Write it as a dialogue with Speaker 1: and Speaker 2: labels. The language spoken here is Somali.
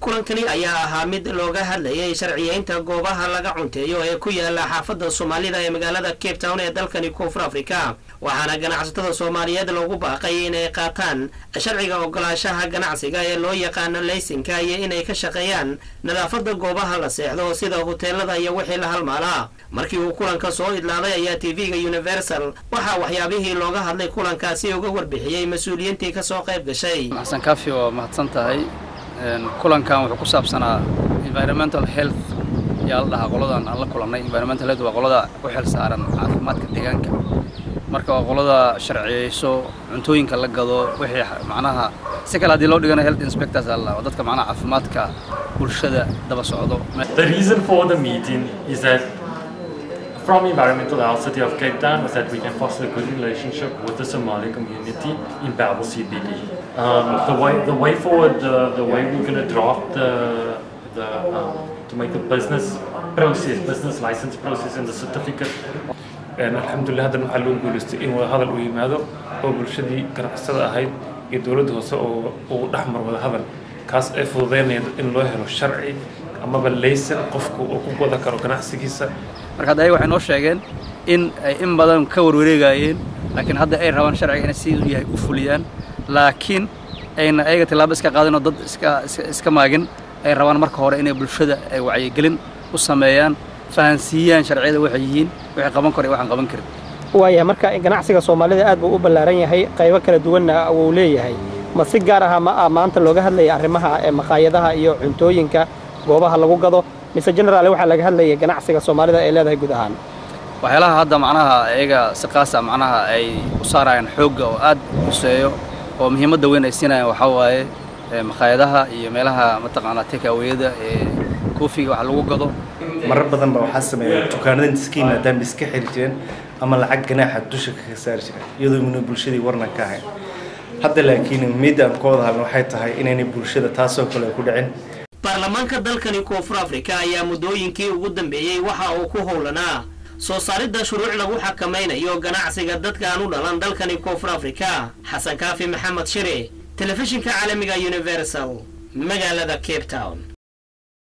Speaker 1: kulankani ayaa ahaa mid looga hadlayay sharciyeynta goobaha laga cunteeyo ee ku yaala xaafadda soomaalida ee magaalada cape town ee dalkani koonfur africa waxaana ganacsatada soomaaliyeed loogu baaqay inay qaataan sharciga ogolaanshaha ganacsiga ee loo yaqaano laysinka iyo inay ka shaqeeyaan nadaafadda goobaha la seexdo sida huteelada iyo wixii la halmaalaa markii uu kulanka soo idlaaday ayaa tv-ga universal waxaa waxyaabihii looga hadlay kulankaasi uga warbixiyey mas-uuliyiintii kasoo qayb gashay
Speaker 2: xasan kaafi waa mahadsan tahay kulankan wuxuu ku saabsanaa environmental health yaa la dhahaa qoladan aan la kulannay environmental health waa qolada u xil saaran caafimaadka deegaanka marka waa qolada sharciyeyso cuntooyinka la gado wixii macnaha si kale haddii loo dhigana health inspectors aa la dhahaa dadka macnaha caafimaadka bulshada daba socdo
Speaker 3: The reason for the meeting is that from Environmental Health City of Cape Town was that we can foster a good relationship with the Somali community in Babel CBD. Um, the way the way forward, the, the way we're going to draft the the um, to make the business process, business license process, and the certificate
Speaker 4: alxamdulilah haddana waxaa loo guulaystay in wada hadal uu yimaado oo bulshadii ganacsada ahayd iyo dowladda hoose oo uu dhex mar wada hadal kaas ay fududeynaya in loo helo sharci amaba laysan qofku uu ku wada karo ganacsigiisa
Speaker 2: marka hadda ayaga waxay noo sheegeen in ay in badan ka warwareegayeen laakiin hadda ay rabaan sharciga inay siduu yahay u fuliyaan laakiin ayna ayaga tillaabo iska qaadin oo dad iska iska maagin ay rabaan marka hore inay bulshada ay wacyigelin u sameeyaan fahansiiyaan sharciyada waxay yihiin waxay qaban karo iyo waxaan qaban karin
Speaker 5: waaya marka ganacsiga soomaalida aad buu u ballaaran yahay qaybo kala duwanna wuu leeyahay ma si gaar aha ma ah maanta looga hadlaya arrimaha ee maqaayadaha iyo cuntooyinka goobaha lagu gado mise generaal waxaa laga hadlaya ganacsiga soomaalida ay leedahay guud ahaan
Speaker 2: waxyaalaha hadda macnaha iyaga si qaasa macnaha ay u saarayaan xoogga oo aad u huseeyo oo muhiimadda weyn ay siinayaan waxaa waaye maqaayadaha iyo meelaha mataqaanaa tekaweyada ee koofiga wax lagu gado
Speaker 6: marar badan baa waxaa sameeya dukaanada intiskiin maadaama iska xiri jireen ama lacag ganaaxa dusha kaga saari jireen iyadoo mina bulshadii warnan ka ahayn hadda laakiin midda aan ka wada hadlna waxay tahay inaynay bulshada taasoo kale ku dhicin
Speaker 1: baarlamaanka dalkani koonfur afrika ayaa muddooyinkii ugu dambeeyey waxa uu ku howlanaa soo saaridda shuruuc lagu xakamaynayo ganacsiga dadka aan u dhalan dalkani koonfur afrika xasan kaafi maxamed shire telefishinka caalamiga universal magaalada cape town